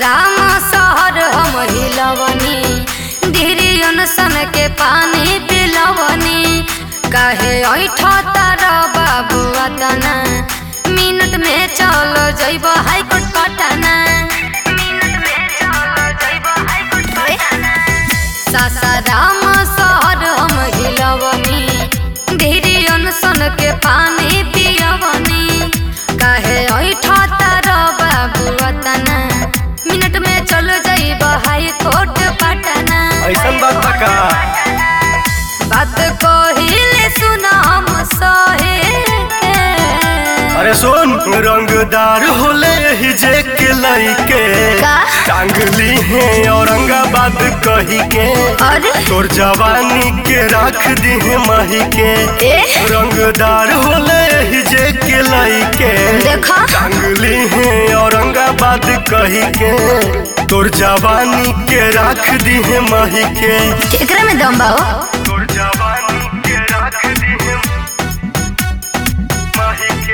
सासाराम शहर हम हिलवनी धीरियन सन के पानी पिलवनी काहे ऐठ तार बाबू अतना मिनट में चल जइब हाईकोर्ट पटना मिनट में चल जइब हाईकोर्ट पटना सासाराम शहर हम हिलवनी धीरियन सन के पानी पियवनी काहे ऐठ तार बाबू अतना मिनट में चल जइब हाईकोर्ट पटना ऐसन बात बा का बात कहिले सुन हम सहे के अरे सुन रंगदार होले ही जे के लइके का? टांगली है औरंगाबाद कही के अरे तोर जवानी के रख दी है मही के ए रंगदार होले ही जे के लइके देखा टांगली है औरंगाबाद कही के तोर जवानी के रख दी है मही के एकरा में दम बा हो तोर जवानी के रख दी है मही के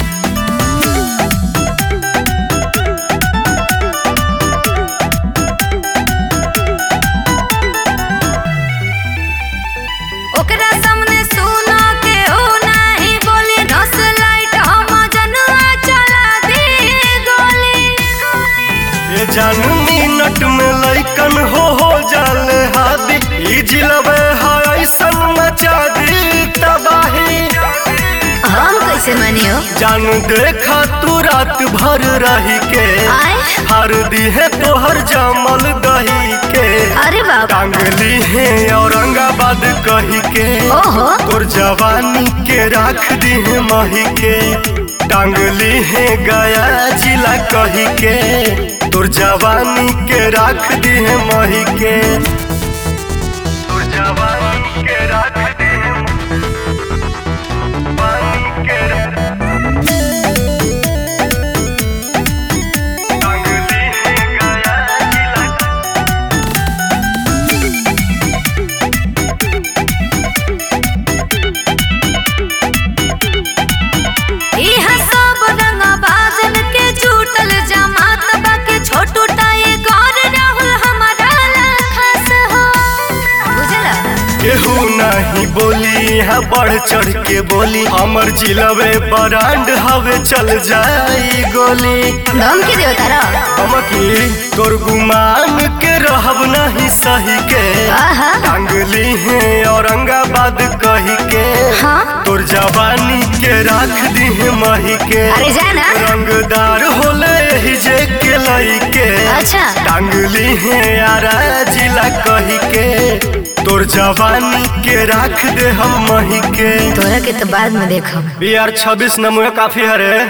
ओकरा सामने सुना के हो नाही बोली नस लाइट हम जनवा चला दी गोली ये जान मिनट में लइकन हो हो जाले हादी ई जिलबे है ऐसन मचा दी तबाही हम कैसे मानी हो जान देखा तू रात भर रही के आए हर दी है तोहर जमल दही के अरे बाबा टांगली है औरंगाबाद कही के ओहो तोर जवानी के रख दी है मही के टांगली है गया जिला कही के तोर जवानी के रख दी है मही के तोर जवानी के रख दी है मही के टांगली है गया जिला इहा सब रंग बाजन के छूटल जमात बाके छोटू टाए गौर राहुल हमारा खास हो बुझला केहू नहीं बोली यहाँ बढ़ चढ़ के बोली हमर जिलबे बरांड हवे चल जाई गोली धमकी दियो तारा हमकी तोर गुमान के रहब नहीं सही के आहा टांगली है औरंगाबाद कही के हाँ तोर जवानी के रख दी है मही के अरे जाना रंगदार होले ही जे के लई के अच्छा टांगली है यारा जिला कही के तोर जवानी के रख दे हम मही के तोरा के तो बाद में देखो बी आर छब्बीस नमूना काफी हरे